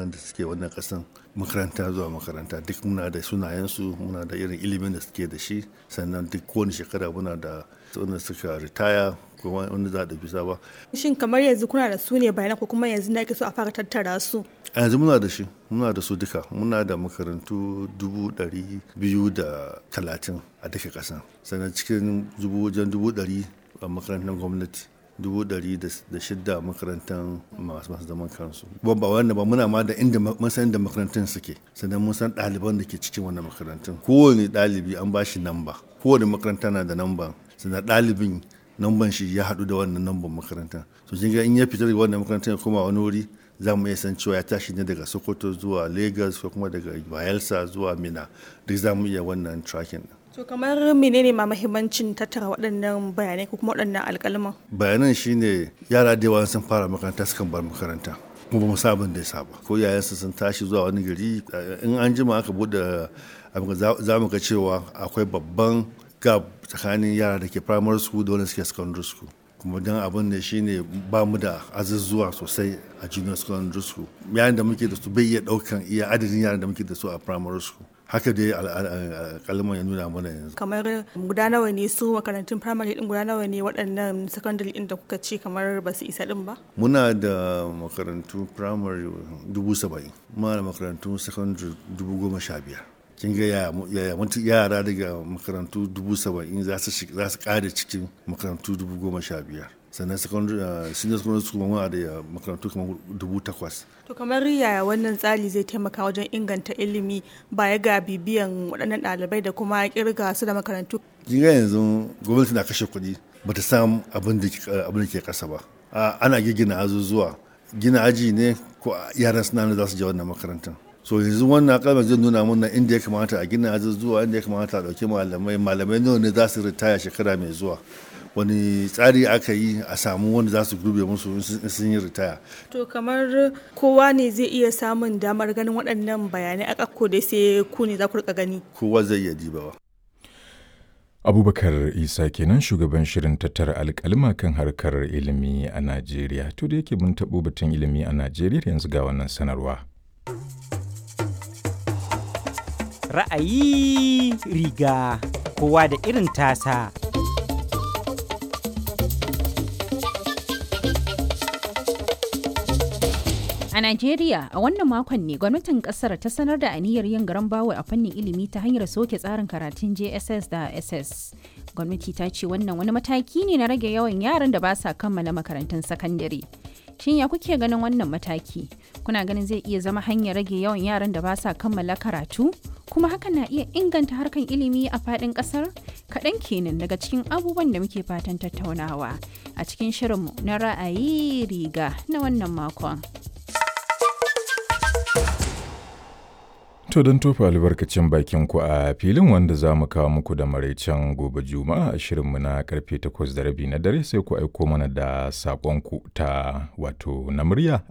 yaran da suke wannan kasan makaranta zuwa makaranta duk muna da sunayensu muna da irin ilimin da suke da shi sannan duk kowane shekara muna da wanda suka ritaya ko wanda za a ɗauki saba. Shin kamar yanzu kuna da su ne bayanan ko kuma yanzu na ake so a fara tattara su? A yanzu muna da shi muna da su duka muna da makarantu dubu ɗari biyu da talatin a duka ƙasa sannan cikin dubu wajen dubu ɗari a makarantar gwamnati dubu ɗari da shidda makarantar masu masu zaman kansu ba ba wanda ba muna ma da inda mun san da makarantun suke sannan mun san ɗaliban da ke cikin wannan makarantun kowane ɗalibi an ba shi namba kowane makaranta na da namba sannan ɗalibin namban shi ya haɗu da wannan namban makaranta so kin ga in ya fita daga wannan makarantar ya koma wani wuri za mu iya san cewa ya tashi ne daga sokoto zuwa lagos ko kuma daga bayelsa zuwa mina duk za mu iya wannan tracking To kamar menene ma mahimmancin tattara waɗannan bayanai ko kuma waɗannan alƙalman? Bayanan shine yara da yawa sun fara makaranta sukan bar makaranta. kuma ba mu sabon da ya saba ko yayansu sun tashi zuwa wani gari in an jima aka bude za mu ga cewa akwai babban gap tsakanin yara da ke primary school da wanda suke secondary school kuma don abin da shine ba mu da azuzuwa sosai a junior secondary school yayin da muke da su bai iya daukan iya adadin yaran da muke da su a primary school haka dai kalmar ya nuna mana yanzu kamar guda nawa ne su makarantun primary din guda nawa ne waɗannan secondary din da kuka ce kamar ba su isa din ba muna da makarantu primary dubu saba'in muna da makarantu secondary dubu goma sha biyar kin ga yaya yara daga makarantu dubu saba'in za su kare cikin makarantu dubu goma sha biyar sannan secondary senior secondary school muna da makarantu kamar dubu takwas to kamar yaya wannan tsari zai taimaka wajen inganta ilimi baya ga bibiyan waɗannan ɗalibai da kuma kirga su da makarantu kin ga yanzu gwamnati na kashe kuɗi bata samu abin da ke ƙasa ba ana gina azuzuwa gina aji ne ko yaran suna za su je wannan makarantar so yanzu wannan kalmar zai nuna mana inda ya kamata a gina azuzuwa inda ya kamata a ɗauki malamai malamai nawa ne za su ritaya shekara mai zuwa wani tsari aka yi a samu wanda za su gurbe musu sun yi ritaya. To kamar kowa ne zai iya samun damar ganin waɗannan bayanai a ƙakko dai sai ku ne za ku rika gani. Kowa zai iya dibawa. Abubakar Isa kenan shugaban shirin tattara alƙalma kan harkar ilimi a Najeriya. To da yake mun taɓo batun ilimi a Najeriya yanzu ga wannan sanarwa. Ra'ayi riga kowa da irin tasa. A Najeriya, a wannan makon ne gwamnatin kasar ta sanar da aniyar yin garan bawo a fannin ilimi ta hanyar soke tsarin karatun JSS da SS. Gwamnati ta ce wannan wani mataki ne na rage yawan yaran da ba sa kammala makarantun sakandare. Shin ya kuke ganin wannan mataki? Kuna ganin zai iya zama hanyar rage yawan yaran da ba sa kammala karatu? Kuma hakan na iya inganta harkan ilimi a faɗin ƙasar? Kaɗan kenan daga cikin abubuwan da muke fatan tattaunawa a cikin shirinmu na ra'ayi riga na wannan makon. To don tofa albarkacin bakin ku a filin wanda za mu kawo muku da maraicen gobe juma'a a shirinmu na karfe takwas da rabi na dare sai ku aiko mana da saƙonku ta wato na murya